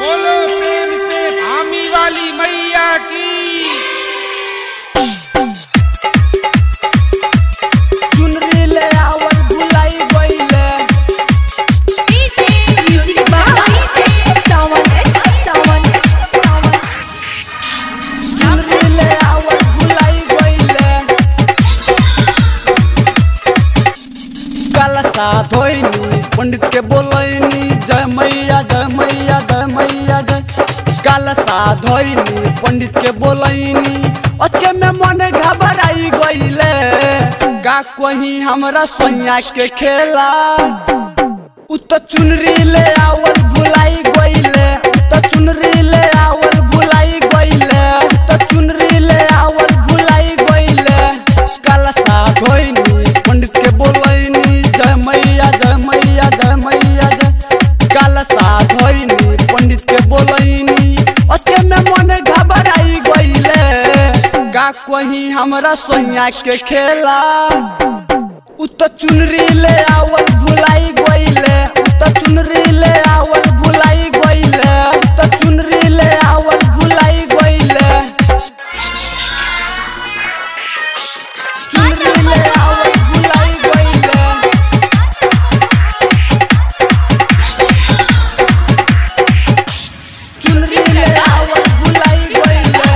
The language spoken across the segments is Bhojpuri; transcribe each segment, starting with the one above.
बोलो प्रेम से धामी वाली मैया की चुनरी ले आवल भुलाई गईले Music by Sawan Sawan Sawan चुनरी ले आवल भुलाई गईले कलसा धोइनी पंडित के बोलैनी जय मैया जय मैया जय मैया जय कलसा धोइनी पंडित के बोलैनी उसके में मन घबराई गईले का कहीं हमरा सोनिया के खेला उ त चुनरी ले आवल भुलाई गईले उ त चुनरी ले आवल भुलाई गईले उ त चुनरी ले आवल भुलाई गईले कलसा धोइनी पंडित के बोलैनी जय मैया जय मैया जय मैया जय कलसा धोइनी पंडित के बोलैनी उसके में मन घबराई गईले का कहीं हमरा सोनिया के खेला उ त चुनरी ले आवल भुलाई गईले उ त चुनरी ले आवल भुलाई गईले उ त चुनरी ले आवल भुलाई गईले चुनरी ले आवल भुलाई गईले चुनरी ले आवल भुलाई गईले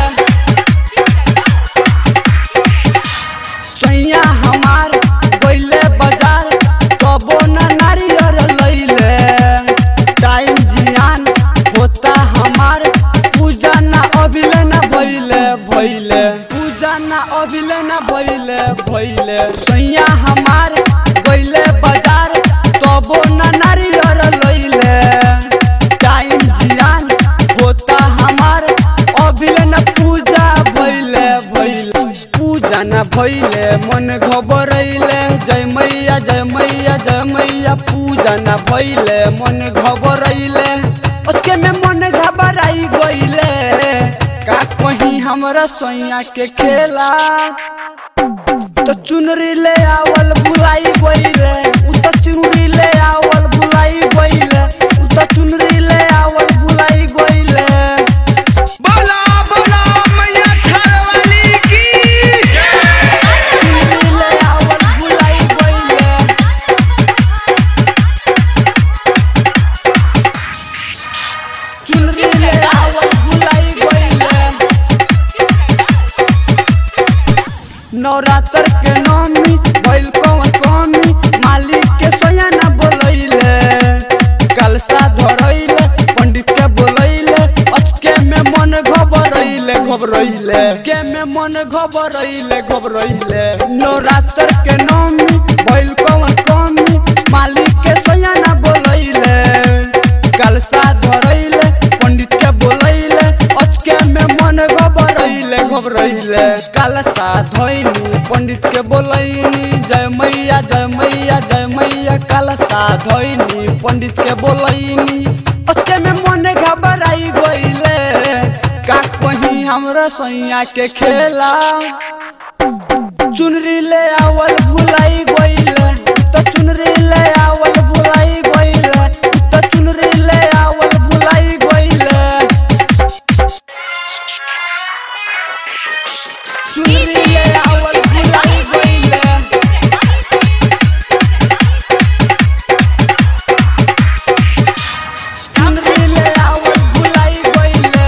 सैया हमार गईले बाजार कबो न नारियर लैले टाइम जियान होता हमार पूजा न अभिले न भइले भइले पूजा न अभिले न भइले भइले सैया हमार गईले बाजार तबो न नारियर लैले टाइम जियान होता हमार अभिले न पूजा भइले भइले पूजा न भइले मन घबरैले जय मैया जय मैया जय मैया पूजा न भइले मन घबरैले उसके में मन घबराई गइले का कहीं हमरा सोइया के खेला तो चुनरी ले आवल भुलाई गइले उ त चुनरी ले आवल भुलाई गइले उ त चुनरी ले आवल भुलाई गइले बोला बोला मैया थार वाली की चुनरी ले आवल भुलाई गइले चुनरी ले आवल भुलाई गइले नवरात्र के नौमी भइल कौन कमी मालिक के सोया न बोलैले कलसा धरैले पंडित के बोलैले अचके में मन घबरैले घबरैले के में मन घबरैले घबरैले नवरात्र के नौमी भइल कौन कमी मालिक के सोया न बोलैले कलसा धरैले पंडित के बोलैले अचके में मन घबरैले घबरैले कलसा धोइनी पंडित के बोलैनी जय मैया जय मैया जय मैया कलसा धोइनी पंडित के बोलैनी अचके में मन घबराई गइले का कहीं हमरा सैया के खेला चुनरी ले आवल भुलाई गइले त चुनरी ले आवल भुलाई गइले त चुनरी ले आवल भुलाई गइले चुनरी ले आवल भुलाई गइले चुनरी ले आवल भुलाई गइले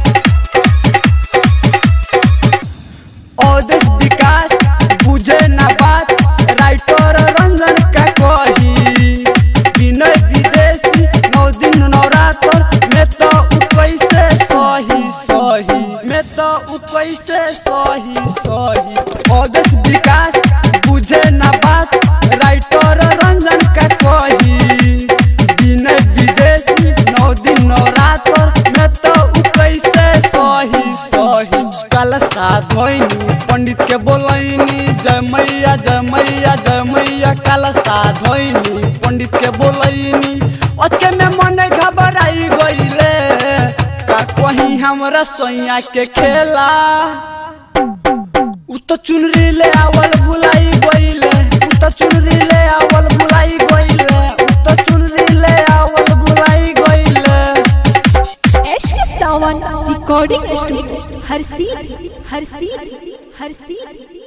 औदेश विकास बुझे ना बात राइटर रंजन का कही विनय विदेशी नौ दिन नवरात्र में तो उ कैसे सही सही में तो उ कैसे सही सही औदेश विकास बुझे ना बात राइटर रंजन का कही विनय विदेशी नौ दिन नवरात्र में तो उ कैसे सही सही कलसा धोइनी पंडित के बोलैनी जय मैया जय मैया जय मैया कलसा धोइनी पंडित के बोलैनी अचके में मन घबराई गइले का कहीं हमरा सोइया के खेला उ त चुनरी ले आवल भुलाई गइले उ त चुनरी ले आवल भुलाई गइले उ त चुनरी ले आवल भुलाई गइले सावन रिकॉर्डिंग स्टूडियो हर सीधी हर सीधी हर सीधी